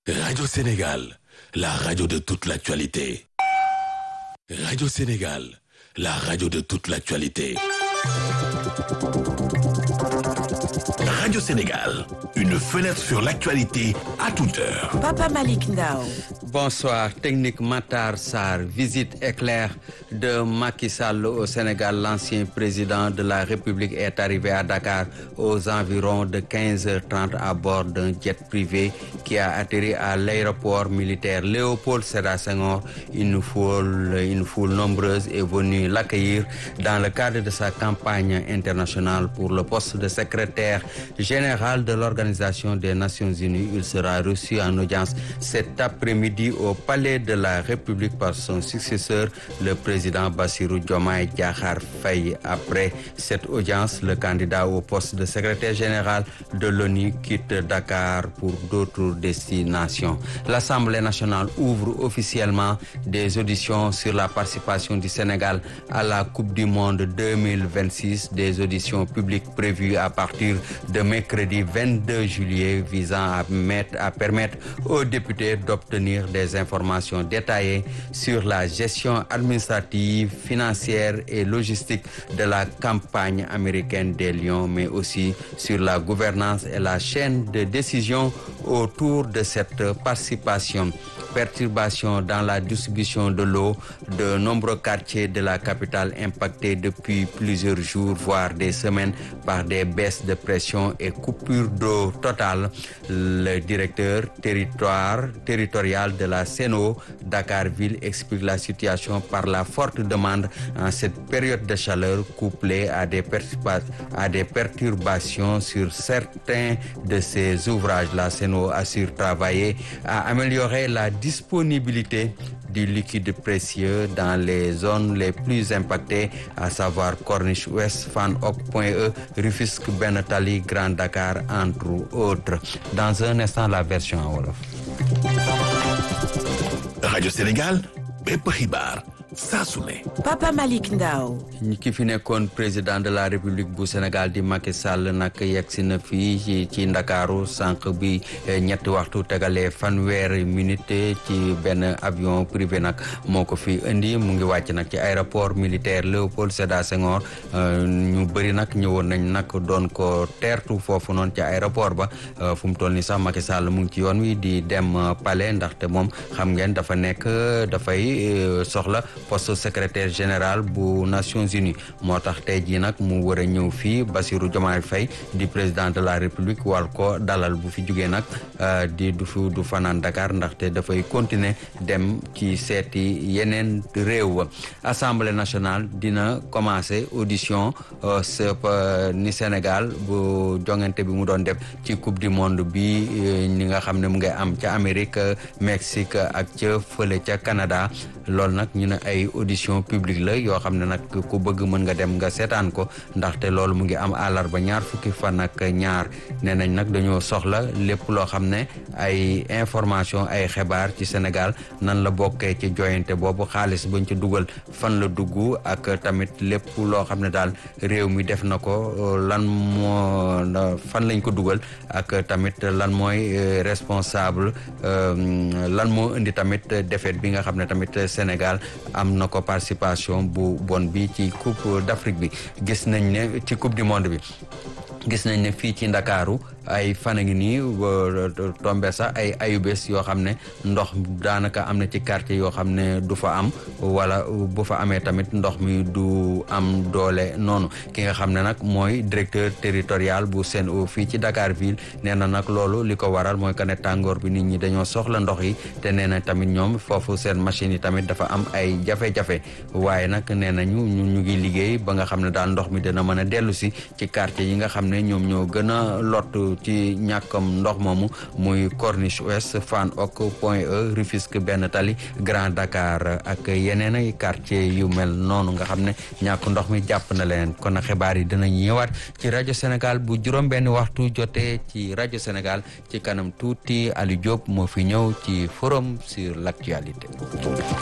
Radio Sénégal, la radio de toute l'actualité. Radio Sénégal, la radio de toute l'actualité. Radio Sénégal, une fenêtre sur l'actualité à toute heure. Papa Malik Ndao. Bonsoir. Technique Matar Sarr. Visite éclair de Macky Sall au Sénégal. L'ancien président de la République est arrivé à Dakar aux environs de 15h30 à bord d'un jet privé qui a atterri à l'aéroport militaire Léopold Sédar Senghor. Une foule, une foule nombreuse est venue l'accueillir dans le cadre de sa campagne internationale pour le poste de secrétaire général de l'Organisation des Nations Unies. Il sera reçu en audience cet après-midi au Palais de la République par son successeur, le président Bassirou Diomaye Diakhar Faye. Après cette audience, le candidat au poste de secrétaire général de l'ONU quitte Dakar pour d'autres destinations. L'Assemblée nationale ouvre officiellement des auditions sur la participation du Sénégal à la Coupe du Monde 2026, des auditions publiques prévues à partir de mercredi 22 juillet visant à, mettre, à permettre aux députés d'obtenir des informations détaillées sur la gestion administrative, financière et logistique de la campagne américaine des Lions, mais aussi sur la gouvernance et la chaîne de décision autour de cette participation perturbations dans la distribution de l'eau. De nombreux quartiers de la capitale impactés depuis plusieurs jours, voire des semaines, par des baisses de pression et coupures d'eau totale. Le directeur territoire, territorial de la CNO, Dakar-Ville, explique la situation par la forte demande en cette période de chaleur couplée à des, à des perturbations sur certains de ces ouvrages. La CNO assure travailler à améliorer la disponibilité du liquide précieux dans les zones les plus impactées, à savoir Corniche Ouest, Fan Point E, Rufisque, Benetali, Grand Dakar, entre autres. Dans un instant, la version en Wolof. Radio Sénégal, bépp xibaar saa su ne. Papa Malick Ndao. ki fi nekkoon président de la république bu Sénégal di Macky Sall nag yegsi na fii ci ci Ndakaaru sànq bi ñetti waxtu tegalee fanweeri minute ci benn avion privé nag moo ko fi indi mu ngi wàcc nag ci aéroport militaire Léopold Sédar Senghor ñu bëri nag ñëwoon nañ nag doon ko teertu foofu noonu ci aéroport ba fu mu toll ni sax Macky Sall mu ngi ci yoon wi di dem palais ndaxte moom xam ngeen dafa nekk dafay soxla. poste secrétaire général bu Nations Unies moo tax tey jii nag mu war a ñëw fii Bassirou Diomaye Faye di président de la République war ko dalal bu fi jugee nag di du fi du fanaan Dakar ndaxte dafay continuer dem ci seeti yeneen réew Assemblée nationale dina commencer audition ni Sénégal bu jongante bi mu doon def ci coupe du monde bi ñi nga xam ne mu ngi am ca Amérique Mexique ak ca fële ca Canada loolu nag ñu ne ay audition publique la yoo xam ne nag ku bëgg mën nga dem nga seetaan ko ndaxte loolu mu ngi am àllarba ñaar fukki fan ak ñaar nee nañ nag dañoo soxla lépp loo xam ne ay information ay xibaar ci Sénégal nan la bokkee ci joyante boobu xaalis bañ ci dugal fan la dugg ak tamit lépp loo xam ne daal réew mi def na ko lan moo fan lañ ko dugal ak tamit lan mooy responsable lan moo indi tamit défaite bi nga xam ne tamit Sénégal am na ko participation bu bon bi ci coupe d'Afrique bi gis nañ ne ci coupe du monde bi gis nañ ne fii ci Ndakaaru ay fan a ngi nii tombe sax ay ayubés yoo xam ne ndox daanaka am na ci quartier yoo xam ne du fa am wala bu fa amee tamit ndox mi du am doole noonu ki nga xam ne nag mooy directeur territorial bu Sen'Eau fii ci Dakar ville nee na nag loolu li ko waral mooy que ne tàngoor bi nit ñi dañoo soxla ndox yi te nee na tamit ñoom foofu seen machine yi tamit dafa am ay jafe-jafe waaye nag nee nañu ñu ngi liggéey ba nga xam ne daal ndox mi dina mën a dellu si ci quartier yi nga xam ne ñoom ñoo gën a lott ci ñàkkam ndox moomu muy Corniche Ouest Fann Hock Point E Rufisque Benn Tali Grand Dakar ak yeneen ay quartier yu mel noonu nga xam ne ñàkk ndox mi jàpp na leen kon xibaar yi dinañ ñëwaat ci rajo Sénégal bu juróom benn waxtu jotee ci rajo Sénégal ci kanam tuuti Aliou Diop moo fi ñëw ci forum sur l'actualité